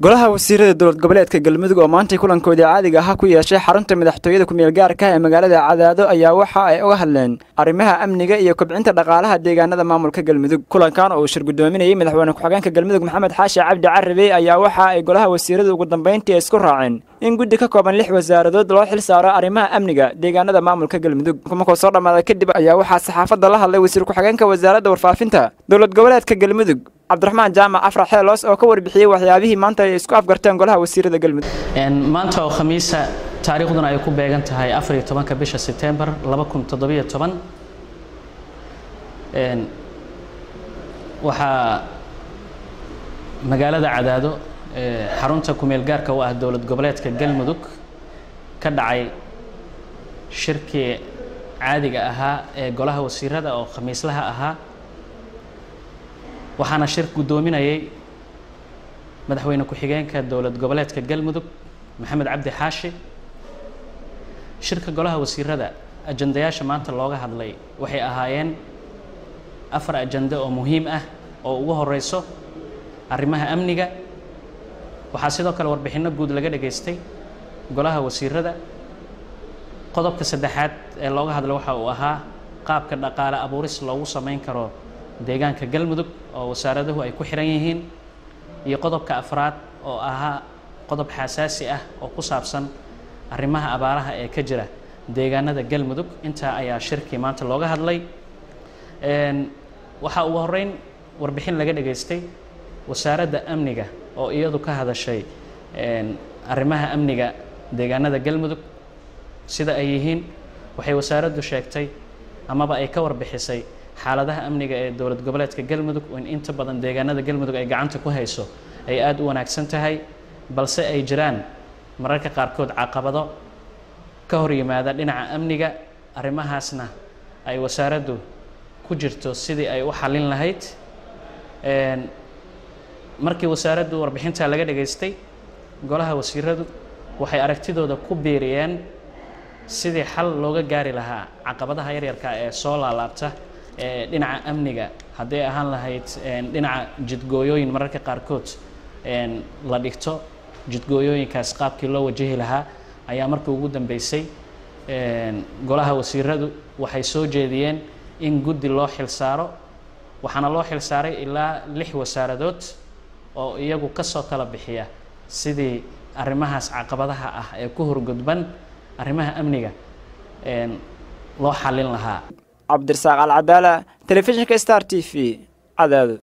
golaha wasiirada dowlad goboleedka galmudug oo maantay kulankoodii caadiga ahaa ku yeeshay xarunta madaxtooyada kumeel gaarka ee magaalada cadaado ayaa waxa ay uga hadleen arrimaha amniga iyo kobcinta dhaqaalaha deegaanada maamulka galmudug kulankan oo uu shir gudoominayay madaxweyne ku-xigeenka galmudug maxamed xaashi cabdi carabe ayaa waxa ay golaha wasiirada ugu dambeyntii isku raaceen in guddi ka kooban lix wasaaradood loo xil saaro arrimaha amniga deegaanada maamulka galmudug markuu soo dhammaaday kadib ayaa waxaa saxaafadda la hadlay wasiir ku-xigeenka wasaaradda warfaafinta dowlad goboleedka galmudug cabdiraxmaan jaamac afrax xeeloos oo ka warbixiyey waxyaabihii maanta ay isku afgarteen golaha wasiirada galmudug maanta oo khamiisa taariikhduna ay ku beegan tahay afar iyo tobanka bisha sebtembar laba kun toddobiyo toban waxaa magaalada cadaado xarunta kumeel gaarka u ah dowlad goboleedka galmudug ka dhacay shirkii caadiga ahaa ee golaha wasiirada oo khamiislaha ahaa waxaana shir guddoominayay madaxweyne ku-xigeenka dowlad goboleedka galmudug maxamed cabdi xaashi shirka golaha wasiirada ajandayaasha maanta looga hadlay waxay ahaayeen afar ajando oo muhiim ah oo ugu horeyso arrimaha amniga waxaa sidoo kale warbixinno guud laga dhageystay golaha wasiirada qodobka saddexaad ee looga hadlay waxa uu ahaa qaabka dhaqaale abuuris loogu sameyn karo deegaanka galmudug oo wasaaraduhu ay ku xiran yihiin iyo qodobka afraad oo ahaa qodob xasaasi ah oo ku saabsan arrimaha abaaraha ee ka jira deegaanada galmudug intaa ayaa shirkii maanta looga hadlay waxaa ugu horeyn warbixin laga dhageystay wasaaradda amniga oo iyadu ka hadashay arrimaha amniga deegaanada galmudug sida ay yihiin waxay wasaaraddu sheegtay amaba ay ka warbixisay xaaladaha amniga ee dowlad goboleedka galmudug in inta badan deegaanada galmudug ay gacanta ku hayso ay aada u wanaagsan tahay balse ay jiraan mararka qaarkood caqabado ka hor yimaada dhinaca amniga arrimahaasna ay wasaaraddu ku jirto sidii ay u xallin lahayd markii wasaaraddu warbixintaa laga dhageystay golaha wasiiradu waxay aragtidooda ku biiriyeen sidii xal looga gaari lahaa caqabadaha yaryarka ee soo laalaabta ee dhinaca amniga hadday ahaan lahayd dhinaca jidgooyooyin mararka qaarkood la dhigto jidgooyooyinkaas qaabkii loo wajahi lahaa ayaa markii ugu dambeysay golaha wasiiradu waxay soo jeediyeen in guddi loo xil saaro waxaana loo xil saaray ilaa lix wasaaradood oo iyagu kasoo tala bixiya sidii arrimahaas caqabadaha ah ee ku horgudban arrimaha amniga loo xallin lahaa cabdirasaaq alcadaala telefishinka star t v cadaado